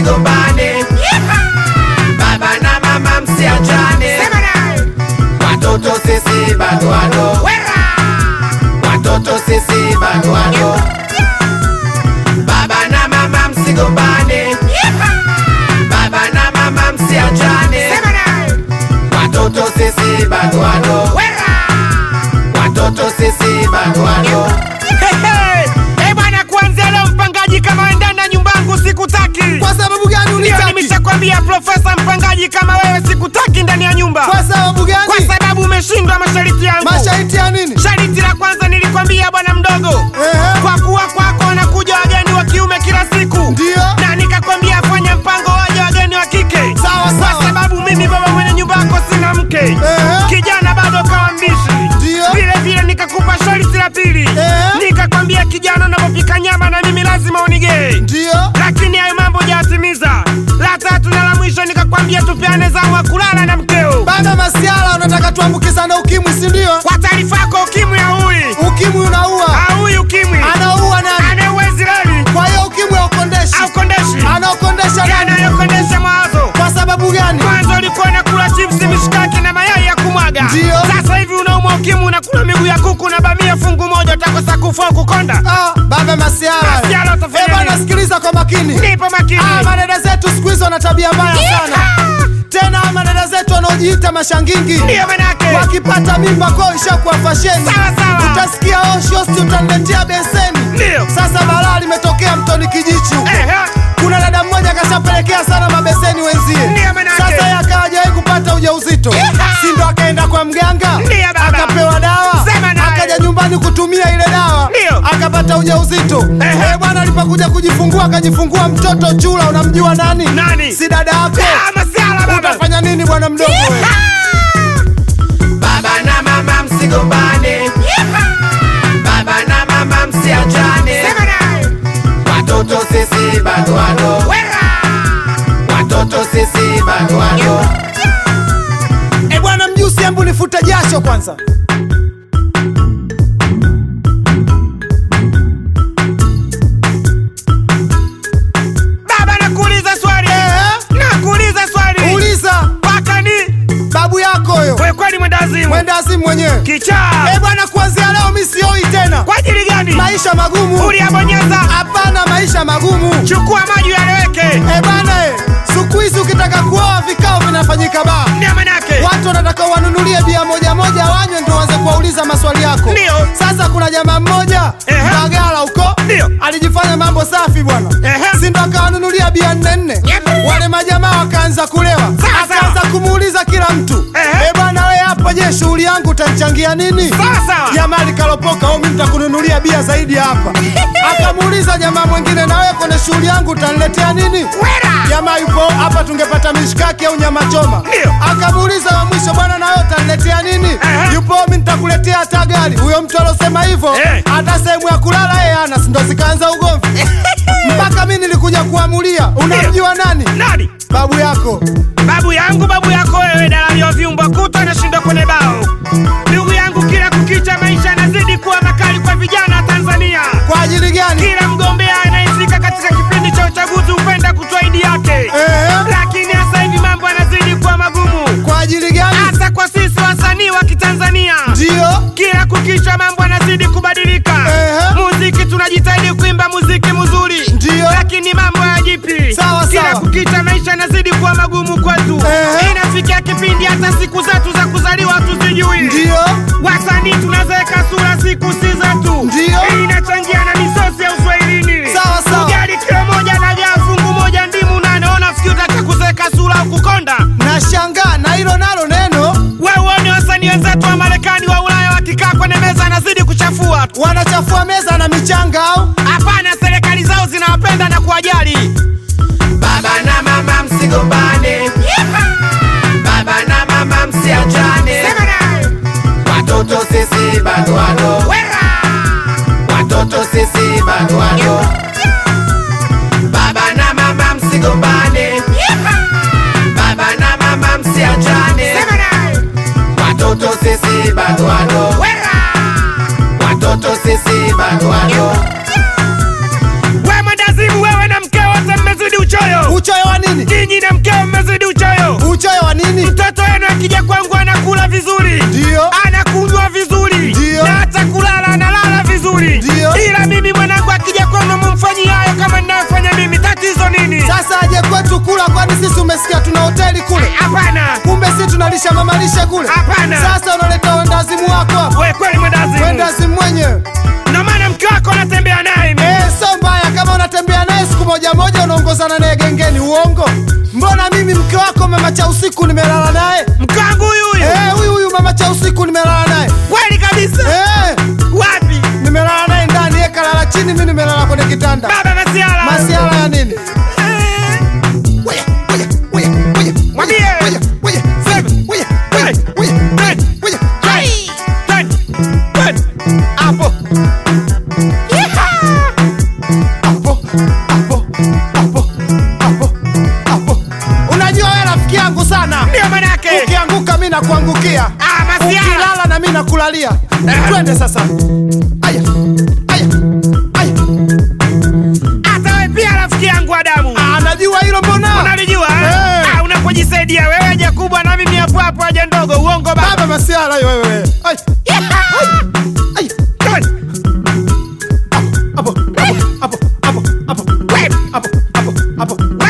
msigombane, baba na mama msiachane, watoto sisi bado wadogo, watoto sisi bado wadogo, baba na mama msigombane, baba na mama msiachane, watoto sisi bado wadogo, watoto sisi bado wadogo. Eh bwana, kuanzia leo mpangaji, kama wewe ndani ya nyumba yangu sikutaki. Kwa sababu gani Ndio unitaki? nimeshakwambia profesa mpangaji, kama wewe sikutaki ndani ya nyumba, Kwa sababu gani? kwa sababu umeshindwa masharti yangu. Masharti ya nini? Sharti la kwanza nilikwambia bwana mdogo, Ehe. kwa kuwa kwako wanakuja wageni wa kiume kila siku, Ndio. na nikakwambia fanya mpango waje wageni wa kike, Sawa, kwa sawa. sababu mimi baba mwenye nyumba yako sina mke, Ehe. kijana bado kawa mbishi. Ndio. Vile vile nikakupa sharti la pili, Ehe. nikakwambia kijana, unapopika nyama na mimi lazima unigee Ndio. lakini hayo mambo hujayatimiza. La tatu na la mwisho nikakwambia tupeane zamu wa kulala na mkeo. Baba Masiala, unataka tuambukizane ukimwi, si ndio? Kwa taarifa yako, ukimwi haui, Ukimwi unaua. haui ukimwi, Anaua nani? anaua Israeli Kwa hiyo ukimwi haukondeshi. aukondeshi, Anaokondesha nani? yanayokondesha mawazo. Kwa sababu gani? Mwanzo ulikuwa unakula chipsi, mishikaki na mayai ya kumwaga, Ndio. sasa hivi unaumwa ukimwi, unakula miguu ya kuku na bamia fungu moja, utakosa kufa au kukonda. Ah, Baba Masiala. Masiala, utafanya Eh, bwana nini? sikiliza kwa makini. Nipo makini. Ah, madada zetu siku hizi wana tabia mbaya sana. Tena madada zetu wanaojiita mashangingi. Ndiyo manake Wakipata mimba kwao ishakuwa fasheni. Sawa, sawa. Utasikia oh, shosti utaniletea beseni. Ndio. Sasa balaa limetokea mtoni kijichi huko. Ehe. Kuna dada mmoja akashapelekea sana mabeseni wenzie. Ndiyo manake. Sasa yeye akawa hajawahi kupata ujauzito. Si ndo akaenda kwa mganga? Ndiyo baba. Akapewa dawa. Sema naye. Akaja nyumbani kutumia ile dawa. Ndiyo. Akapata ujauzito. Ehe. Eh, bwana alipokuja kujifungua akajifungua mtoto chula unamjua nani? Nani? Si dada yako. Ah, Masiala baba. Utafanya nini bwana mdogo wewe? Baba na mama msigombane, baba na mama msiachane, watoto sisi bado wadogo, watoto sisi bado wadogo. Eh, bwana mjusi, hebu nifute jasho kwanza. Baba nakuuliza swali. Eh, Nakuuliza swali. uliza Paka ni babu yako huyo. wewe kweli mwendazimu. Mwenda azimu mwenyewe. Kichaa. Eh, bwana kuanzia leo mimi sioi tena. Kwa ajili gani? Maisha magumu. Uliyabonyeza. Hapana, maisha magumu. Chukua maji yaleweke. Eh, bwana eh, siku hizi ukitaka kuoa vikao vinafanyika baa. Ndio manake. Watu wanataka wanunulie bia moja moja wanywe ndio waanze kuwauliza maswali yako. Ndio. Sasa kuna jamaa mmoja Ehe. Mbagala huko Ndio. alijifanya mambo safi bwana. Ehe. Si ndo akawanunulia bia nne nne. Yep. Wale majamaa wakaanza kulewa. Sawa, Akaanza kumuuliza kila mtu. Ehe. Eh, bwana wewe hapo je, shughuli yangu utanichangia nini? Sawa sawa. Jamaa likalopoka, "Oh, mimi nitakununulia bia zaidi hapa." Akamuuliza jamaa mwingine, "Na wewe kwenye shughuli yangu utaniletea nini?" Wera. Jamaa yupo hapa, tungepata mishikaki au nyama choma. Ndio. Akamuuliza wa mwisho, bwana, na wewe utaniletea nini? Ehe. Yupo, mimi nitakuletea hata gari. Huyo mtu alosema hivyo Eh. hata sehemu ya kulala yeye hana, si ndo zikaanza ugomvi mpaka mimi nilikuja kuamulia. Unamjua nani? Nani? Babu yako. Babu yangu, babu yako wewe, dalali wa viumba kuta anashindwa kwenye bao. Ndugu yangu, kila kukicha maisha yanazidi kuwa makali kwa vijana wa Tanzania. Kwa ajili gani? Kila mgombea anayefika katika kipindi cha uchaguzi hupenda kutoa idi yake, Ehe. lakini sasa hivi mambo yanazidi kuwa magumu, Kwa ajili gani? hasa kwa sisi wasanii wa Kitanzania. Ndio. Kila kukicha mambo yanazidi kubadilika. Ehe. Muziki tunajitahidi kuimba muziki mzuri, Ndio. lakini mambo hayajipi. Sawa, Kila sawa. kukicha maisha yanazidi kuwa magumu kwetu. Ehe. Inafikia kipindi hata siku zetu za kuzaliwa hatuzijui. Ndio. Wasanii tunazeeka sura, siku si zetu. Ndio. Hii inachangia na misosi ya uswahilini. Sawa, sawa. Ugali kilo moja na jaa fungu moja ndimu na naona fikiri utaka kuzeeka sura au kukonda. Nashangaa na hilo nalo neno Wewe uone wasanii wenzetu wa Marekani wa Ulaya wakikaa kwenye meza anazidi kuchafua tu. wanachafua meza na michanga au? Hapana, serikali zao zinawapenda na kuwajali. Baba na mama msigombane, baba na mama msiachane, watoto sisi bado wadogo, watoto sisi bado wadogo. Baba na mama msigombane, baba na mama msiachane, watoto sisi bado wadogo, watoto sisi bado wadogo. We mwendazimu, wewe na mke wote mmezidi uchoyo. Uchoyo nini? Sasa aje kwetu kula, kwani sisi umesikia tuna hoteli kule? Hapana. Kumbe si tunalisha mamalishe kule. Hapana. Sasa unaleta wendazimu wako hapa, We kweli mwendazimu. wendazimu mwenyewe. Ndio maana mke wako anatembea naye. Eh, sio mbaya kama unatembea naye siku moja moja unaongozana naye gengeni, uongo. Mbona mimi mke wako mama cha usiku nimelala naye? Mke wangu huyu huyu. Eh, huyu huyu mama cha usiku nimelala naye. Kweli kabisa. Eh, Wapi? nimelala naye ndani, yeye kalala chini, mimi nimelala kwenye kitanda. Baba Masiala. Masiala ya nini? Eh, Weya, weya, weya, weya, Mwambie. weya, weya, Sema. weya, weya, weya, Twende. weya. Twende. Twende. Hapo. Hapo, hapo, hapo, hapo, hapo. Unajua wewe rafiki yangu sana, Ndio manake. ukianguka mi nakuangukia, Ah, Masiala. ukilala na mi nakulalia. Eh. Twende sasa. Aya, aya, aya. Hata wewe pia rafiki yangu Adamu. Ah, najua hilo mbona? Unalijua? Eh. Ah, unapojisaidia wewe haja kubwa na mimi hapo hapo haja ndogo. Uongo baba. Baba masiala hiyo wewe. Ay, ay. Twende. Hapo, hapo, hapo, hapo, hapo, hapo, hapo, hapo, hapo.